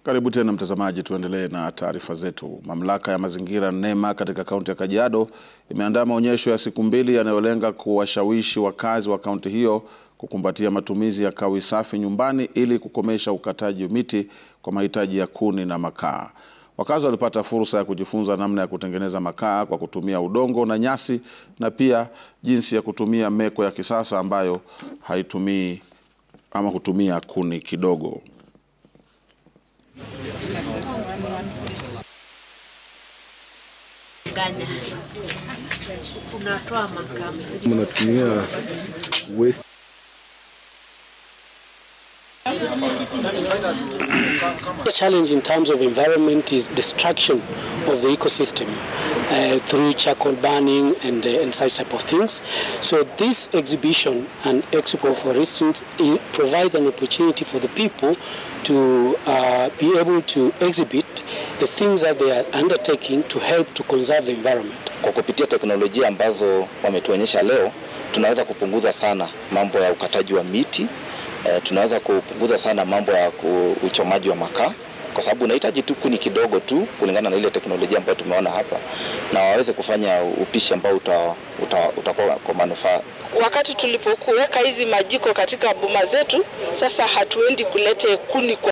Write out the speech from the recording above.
Karibu tena mtazamaji, tuendelee na taarifa zetu. Mamlaka ya mazingira NEMA katika kaunti ya Kajiado imeandaa maonyesho ya siku mbili yanayolenga kuwashawishi wakazi wa kaunti hiyo kukumbatia matumizi ya kawi safi nyumbani ili kukomesha ukataji miti kwa mahitaji ya kuni na makaa. Wakazi walipata fursa ya kujifunza namna ya kutengeneza makaa kwa kutumia udongo na nyasi na pia jinsi ya kutumia meko ya kisasa ambayo haitumii ama hutumia kuni kidogo. Ganya. Unatoa makaa mzuri. mnatumia waste The challenge in terms of environment is destruction of the ecosystem uh, through charcoal burning and, uh, and such type of things. So this exhibition and expo, for instance, it provides an opportunity for the people to uh, be able to exhibit the things that they are undertaking to help to conserve the environment. Kwa kupitia teknolojia ambazo wametuonyesha leo, tunaweza kupunguza sana mambo ya ukataji wa miti eh, tunaweza kupunguza sana mambo ya ku- uchomaji wa makaa kwa sababu unahitaji tu kuni kidogo tu kulingana na ile teknolojia ambayo tumeona hapa, na waweze kufanya upishi ambao uta, uta, utakuwa kwa manufaa wakati tulipokuweka hizi majiko katika boma zetu, sasa hatuendi kulete kuni kwa